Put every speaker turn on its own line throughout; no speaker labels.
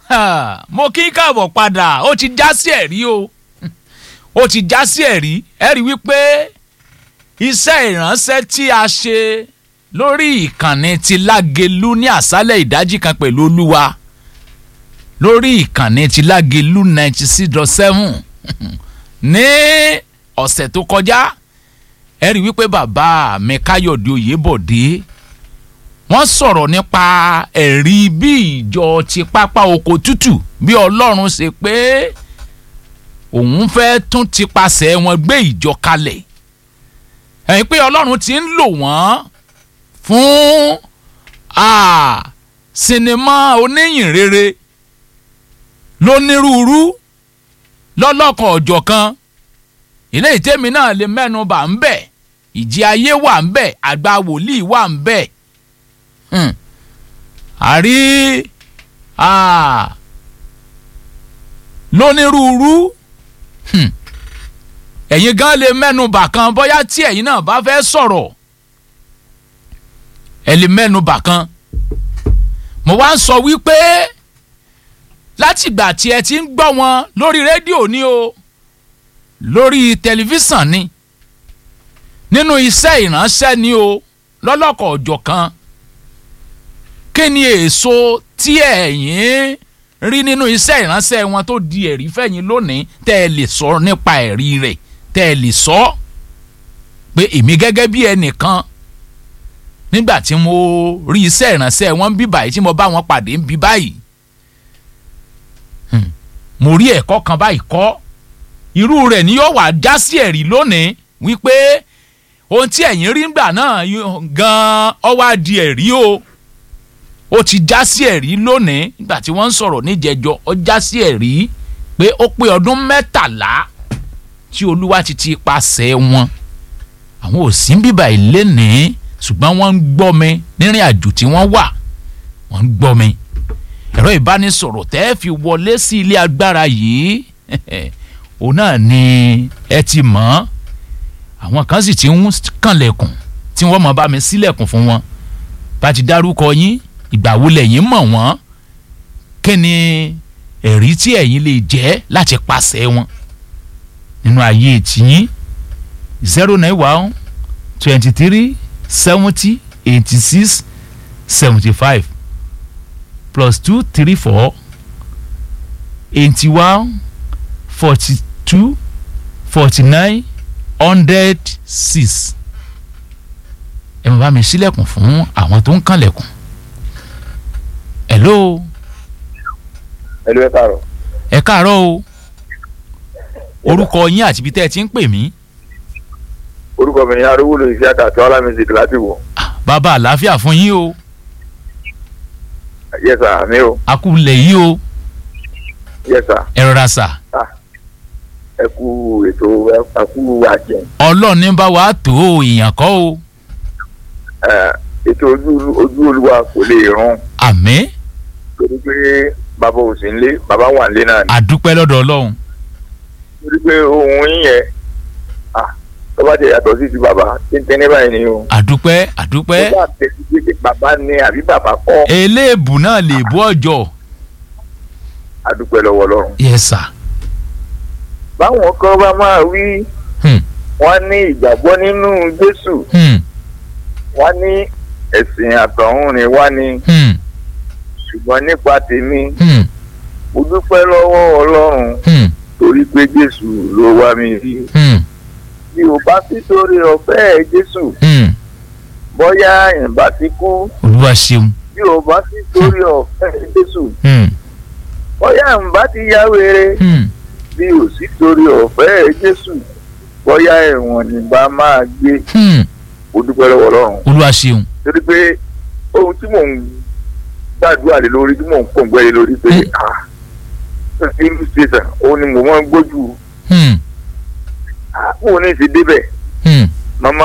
Ha, mo kí káàbọ̀ padà ó ti já sí ẹ̀rí o ó ti já sí ẹ̀rí ẹ̀rí wípé iṣẹ́ ìránṣẹ́ tí a ṣe lórí ìkànnì ti lágelú ní àṣálẹ̀ ìdájí kan pẹ̀lú olúwa lórí ìkànnì ti lágelú ninety six dot seven ní ọ̀sẹ̀ tó kọjá ẹ̀rí wípé bàbá mi káyọ̀dé oyèbọ̀dé wọ́n sọ̀rọ̀ nípa ẹ̀rí bí ìjọ ti pápá oko tútù bí ọlọ́run ṣe pé òun fẹ́ tún ti pasẹ̀ wọn gbé ìjọ kalẹ̀ ẹ̀yìn pé ọlọ́run ti ń lò wọ́n fún ah, sinimá oníyìn rere lónírúurú lọ́lọ́kan ọ̀jọ̀kan ilé ìtẹ́mi náà lè mẹ́nu bà ń bẹ̀ ìjì ayé wà ń bẹ̀ àgbà wòlíì wà ń bẹ̀ Hmm. àrí ah, lónírúurú Hmm. ẹ̀yin gan lè mẹ́nu bà kan bóyá tí ẹ̀yin náà bá fẹ́ sọ̀rọ̀ ẹ lè mẹ́nu bà kan mo wá ń sọ wípé látìgbà tí ẹ ti ń gbọ́ wọn lórí rédíò ni o lórí tẹlifíṣàn ni nínú iṣẹ́ ìránṣẹ́ ni o lọ́lọ́kọ̀ ọ̀jọ̀ kan kí ni èso tí ẹ̀yin rí nínú iṣẹ́ ìránṣẹ́ wọn tó di ẹ̀rí fẹ̀yìn lónìí tẹ́ ẹ lè sọ nípa ẹ̀rí rẹ̀ tẹ́ ẹ lè sọ pé èmi gẹ́gẹ́ bí ẹnìkan nígbà tí mo rí iṣẹ́ ìránṣẹ́ wọn bí báyìí tí mo bá wọn pàdé ń bí báyìí Hmm. mo rí ẹ̀kọ́ kan báyìí kọ́ irú rẹ̀ ni yóò wá já sí ẹ̀rí lónìí wípé ohun tí ẹ̀yin rí ńgbà náà gan-an ó wá di ẹ̀rí o ó ti já sí ẹ̀rí lónìí nígbà tí wọ́n ń sọ̀rọ̀ níjẹ̀jọ́ ó já sí ẹ̀rí pé ó pé ọdún mẹ́tàlá tí olúwa ti ti pasẹ̀ wọn àwọn ò sí bíbà ìlénìí ṣùgbọ́n wọ́n ń gbọ́ mi nírìn àjò tí wọ́n wà wọ́n ń gbọ́ mi ẹ̀rọ ìbánisọ̀rọ̀ tẹ́ ẹ fi wọlé sí ilé agbára yìí òun náà ni ẹ ti mọ̀ àwọn kan sì ti ń kànlẹ̀kùn tí wọ́n mọ̀ bá mi sílẹ̀kùn fún wọn bá ti dárúkọ yín ìgbà wo lẹ̀yin mọ̀ wọ́n kí ni ẹ̀rí tí ẹ̀yin lè jẹ́ láti pàṣẹ wọn nínú ayé tìyín zero nine one twenty three seventy eighty six seventy five plus two three four eighty one forty two forty nine hundred six ẹ mọ̀ bá mi sílẹ̀kùn fún àwọn tó ń kànlẹ̀kùn hello
ẹlú ẹ káàárọ̀
ẹ káàárọ̀ o orúkọ yín àti ibi tẹ́ ẹ ti ń pè mí
orúkọ mi ni arúgbó lórí iṣẹ́ àtàtọ́ alámísìkì láti wọ̀
bàbá àlàáfíà fún yín o
yẹ́sà mi o
akúlẹ̀ yìí o
yẹ́sà
ẹ rọra sà
ẹ kú ètò ẹ kú àjẹ
ọlọ́ọ̀ni bá wa tó o èèyàn kọ́ o
ẹ ètò ojú ojú olúwa kò lè rún
àmín
torí pé bàbá ò sí nílé bàbá wà nílé náà ni
àdúpẹ́ lọ́dọ̀ ọlọ́run
torí pé ohun yín yẹn ah tó bá jẹ yàtọ̀ sí ti bàbá tíntẹ́ní báyìí ni o
àdúpẹ́ àdúpẹ́
tó bá tẹ̀sí pé bàbá ní àbí bàbá kọ́
eléèbù náà lè bú ọjọ́
àdúpẹ́ lọ́wọ́ ọlọ́run
yes sir
báwọn kan bá máa wí
hmm.
wọ́n ní ìgbàgbọ́ nínú jésù
Hmm.
wọ́n ní ẹ̀sìn àtọ̀hún ni wá ní
Hmm.
ṣùgbọ́n nípa tèmi
Hmm.
mo dúpẹ́ lọ́wọ́ ọlọ́run
Hmm.
torí pé jésù ló wá mi rí
Hmm.
bí o bá sí torí ọ̀fẹ́ jésù
Hmm.
bóyá ìbá ti kú
olúwa ṣeun
bí o bá sí torí ọ̀fẹ́ jésù
Hmm.
bóyá ìbá ti yá wèrè
Hmm.
bí o sí torí ọ̀fẹ́ jésù bóyá ẹ̀wọ̀n nìbá máa gbé
Hmm.
mo dúpẹ́ lọ́wọ́ ọlọ́run
olúwa ṣeun
torí pé ohun tí mò ń gbàdúrà lé lórí tí mò ń pòǹgbẹ́ lé lórí pé
Mm.
ah ìlú ṣèṣà òun ni mò máa ń gbójú
Hmm.
àpò ní ti débẹ̀
Hmm.
màmá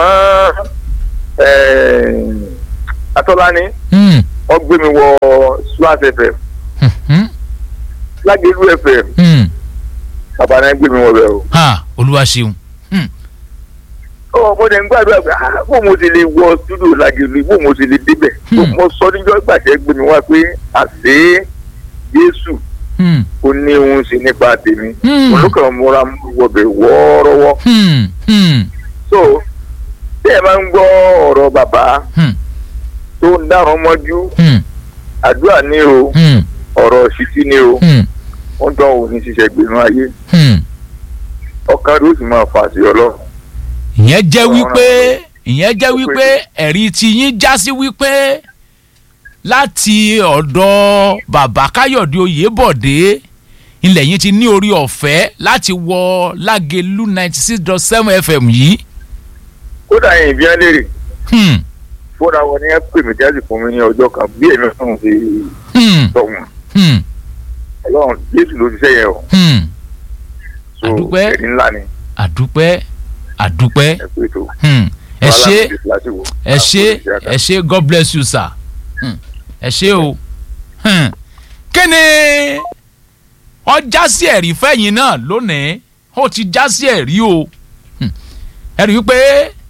atọ́lání
Hmm.
wọ́n gbé mi wọ swat fm
Hmm.
lágẹ̀lú fm
Hmm.
bàbá náà gbé mi wọ bẹ́ẹ̀ o.
ha olúwa ṣeun Hmm.
ó mo dẹ̀ ń gbàdúrà pé ah bó mo ti lè wọ studio lágẹ̀lú bó mo ti lè débẹ̀
Hmm.
mo sọ níjọ́ gbàṣẹ́ gbé mi wá pé àṣé jésù
Hmm.
ó ní òun sí nípa tèmi
Hmm.
olùkọ́ múra wọbẹ̀ wọ́ọ́rọ́wọ́
Hmm. Hmm.
so tí ẹ máa ń gbọ́ ọ̀rọ̀ bàbá
Hmm.
tó ń dáhùn mọ́jú
Hmm.
àdúrà ní o
Hmm.
ọ̀rọ̀ ṣìtì ní o
Hmm.
wọ́n tán òun ní ṣiṣẹ́ gbẹ̀rún ayé
Hmm.
ọkàn rẹ̀ ó sì máa fà sí ọlọ́run
ìyẹn jẹ́ wípé ìyẹn jẹ́ wípé ẹ̀rí tí yín já sí wípé láti ọ̀dọ̀ bàbá káyọ̀dé oyèbọ̀dé ilẹ̀ yín ti ní orí ọ̀fẹ́ láti wọ lágẹ̀lú ninety six dot seven fm yìí.
kódà yìí bí wọ́n léèrè
Hmm.
fúnra wọn ni ẹ pè mí jáde fún mi ní ọjọ́ kan bí èmi fún fi
Hmm.
sọ wọn
Hmm.
ọlọ́run jésù ló ṣiṣẹ́ yẹn o
Hmm.
so
Àdúpẹ́.
ẹ̀rí ńlá ni
àdúpẹ́ àdúpẹ́
ẹ pé tó
Hmm. ẹ ṣé
Wàhálà mi ti láti wò.
ẹ ṣé ẹ ṣé god bless you sir Hmm. ẹ ṣé o Hmm. kí ni ọjà sí ẹ̀rí fẹ́yìn náà lónìí ó ti já sí ẹ̀rí o Hmm. ẹ rí i pé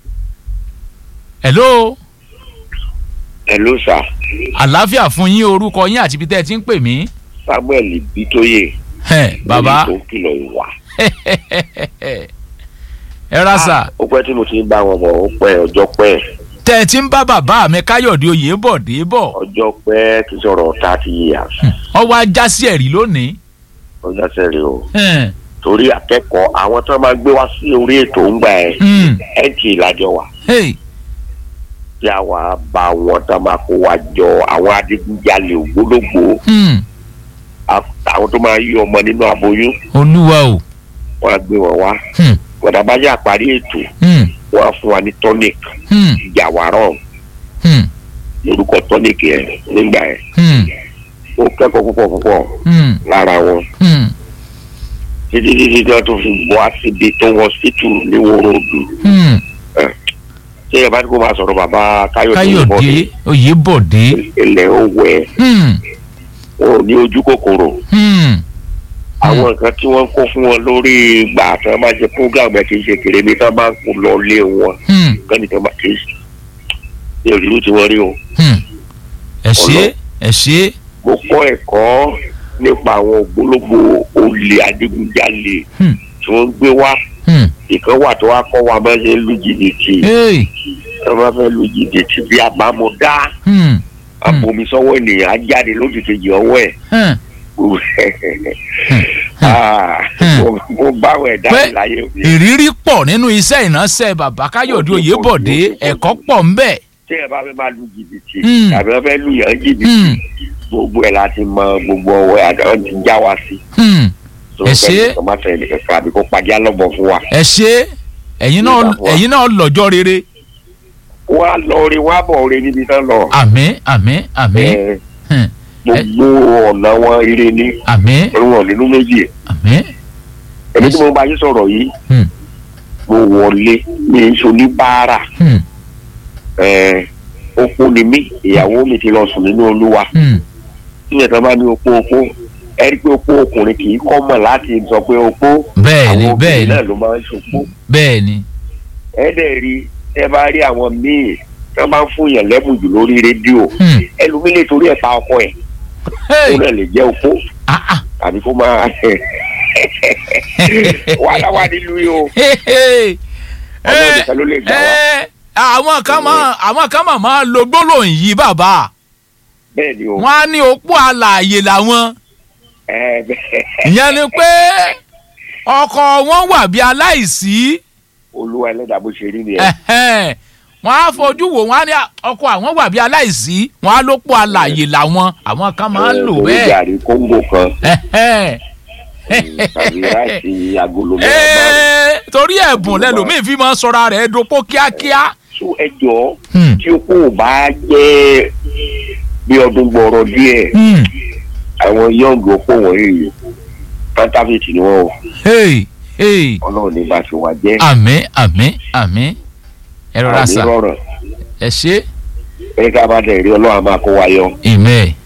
hello
hello sir
àlàáfíà fún yín orúkọ yín àti ibi tẹ́ ẹ ti ń pè mí
samuel bitoye
Hẹ̀, bàbá
lórí tó kìlọ̀ ìwà
ẹ ra sà
ó pẹ́ tí mo ti ń bá wọn bọ̀ ó pẹ́ ọjọ́ pẹ́
tẹ́ ẹ ti ń bá bàbá mi káyọ̀dé oyèbọ̀dé bọ̀
ọjọ́ pẹ́ kì í sọ̀rọ̀ thirty years
ọwọ́ ajá sí ẹ̀rí lónìí
ọjọ́ sẹ́rí o
Hẹ̀.
torí akẹ́kọ̀ọ́ àwọn tó máa gbé wá sí orí ètò ń gbà ẹ̀
Hmm.
ẹ̀ǹtì ìlàjọ wa
Hey.
tí àwa bá wọn tó máa kó wa jọ àwọn adigunjalè ògbólógbò
Hmm.
àwọn tó máa yí ọmọ nínú aboyún
olúwa o.
wọn á gbé wọn wá
Hmm.
gbọdọ̀ bá yà parí ètò
Hmm.
wọn á fún wa ní tonic
Hmm.
ìjàwárọ̀
Hmm.
lórúkọ tonic yẹn nígbà yẹn
Hmm.
ó kẹ́kọ̀ọ́ púpọ̀ púpọ̀
Hmm.
lára wọn
Hmm.
títí títí tí wọn tún fi bọ́ síbi tó wọ́n sítù ní wọ́rọ́dù
Hmm.
ṣé ẹ bá ní kó máa sọ̀rọ̀ bàbá káyọ̀dé
káyọ̀dé oyèbọ̀dé.
ilẹ̀ ó wẹ̀
Hmm.
wọn ò ní ojú kòkòrò
Hmm.
àwọn nǹkan tí wọ́n kó fún wọn lórí ìgbà tí wọ́n máa ṣe program ẹ̀ kì í ṣe kéré bí tí wọ́n bá kó lọ lé wọn
Hmm.
kẹ́ni tí wọ́n bá kì í ṣe ní òṣèlú tí wọ́n rí o.
Hmm. ẹ ṣé ẹ ṣé.
mo kọ́ ẹ̀kọ́ nípa àwọn ògbólógbò olè adigunjalè
Hmm.
tí wọ́n gbé wá
Hmm.
ìkan wà tó wá kọ́ wa máa ṣe lu jìbìtì
Hey.
wọ́n máa fẹ́ lu jìbìtì bí àbámọ̀dá
Hmm.
abomi sọ́wọ́ ènìyàn á jáde lójú kejì ọwọ́ ẹ̀
Hmm.
Ah, mo- mo báwọn ẹ̀dá
Pé
mi láyé òbí
ìrírí pọ̀ nínú iṣẹ́ ìránṣẹ́ bàbá káyọ̀dé oyèbọ̀dé ẹ̀kọ́ pọ̀ ń bẹ̀.
tí ẹ bá fẹ́ máa lu jìbìtì
Hmm.
tàbí wọ́n fẹ́ lu yàn jìbìtì
Hmm.
gbogbo ẹ̀ láti mọ gbogbo ọwọ́ ẹ̀ àtàwọn ti já wa sí.
Hmm.
So,
Ẹ ṣé.
kẹ́ni kan má fẹ́ nìkan kan àbí kó pàjá lọ́bọ̀ fún wa.
ẹ ṣé ẹ̀yin náà
Ìgbà fún wa.
ẹ̀yin náà lọ́jọ́ rere.
wọ́n á lọ orin wọ́n á bọ̀ orin níbi tán lọ.
àmín àmín àmín.
Ẹ,
Hmm.
gbogbo ọ̀nà wọn ire ní
àmín
wọn nínú méjì.
àmín.
èmi tí mo bá yín sọ̀rọ̀ yìí
Hmm.
mo wọlé mi ń so ní báárà
Hmm.
ẹ, opó ni mí ìyàwó mi ti lọ sùn nínú olúwa
Hmm.
nígbà tí wọ́n bá ní opó opó ẹ rí i pé opó ọkùnrin kì í kọ́ mọ̀ láti sọ pé opó
bẹ́ẹ̀ ni
àwọn
bẹ́ẹ̀
obìnrin
ni
náà ló máa ń ṣopó
bẹ́ẹ̀ ni.
ẹ dẹ̀ rí ẹ bá rí àwọn míì tí wọ́n bá ń fún yàn lẹ́bùn jù lórí rédíò
Hmm.
ẹlòmíì lè torí ẹ̀ pa ọkọ ẹ̀
Hey.
ó náà lè jẹ́ opó
Ah, ah.
tàbí kó máa wàhálà wà nílùú yìí o
Hey, hey.
ọlọ́run
Eh,
nìkan ló lè gbà wá
eh, àwọn kan máa àwọn kan máa máa lo gbólóhùn yìí bàbá
bẹ́ẹ̀ ni o
wọn á ní opó alààyè làwọn
ẹ bẹ́ẹ̀
ìyẹn ni pé ọkọ wọn wà bí aláìsí
olúwa ẹlẹ́dàá bó ṣe rí ni ẹ
ẹ̀hẹ́n. wọn á fojú wò wọn á ní ọkọ àwọn wà bí aláìsí wọn á lópó alààyè làwọn àwọn kan máa ń lò
torí
bẹ́ẹ̀
gàrí kóńgò kan
ẹ̀hẹ́n.
tàbí ráìsì agolo mẹ́rin márùn-ún.
Ee, torí ẹ̀bùn lẹ́lòmíì fi máa ń sọra rẹ̀ dopó kíákíá.
so ẹ jọ
Hmm.
tí o kò bá jẹ́ bí ọdún gbọrọ díẹ̀
Hmm.
àwọn yọǹgì opó wọ̀nyí pátáfìtì ni wọn o
Hey, hey.
Ọlọ́run ní bá ti wà jẹ
àmín àmín àmín ẹ rọra
àmì
sà
rọrùn
ẹ ṣe
ẹ ká bá dẹ̀ rí Ọlọ́run á máa kó wa yọ
amen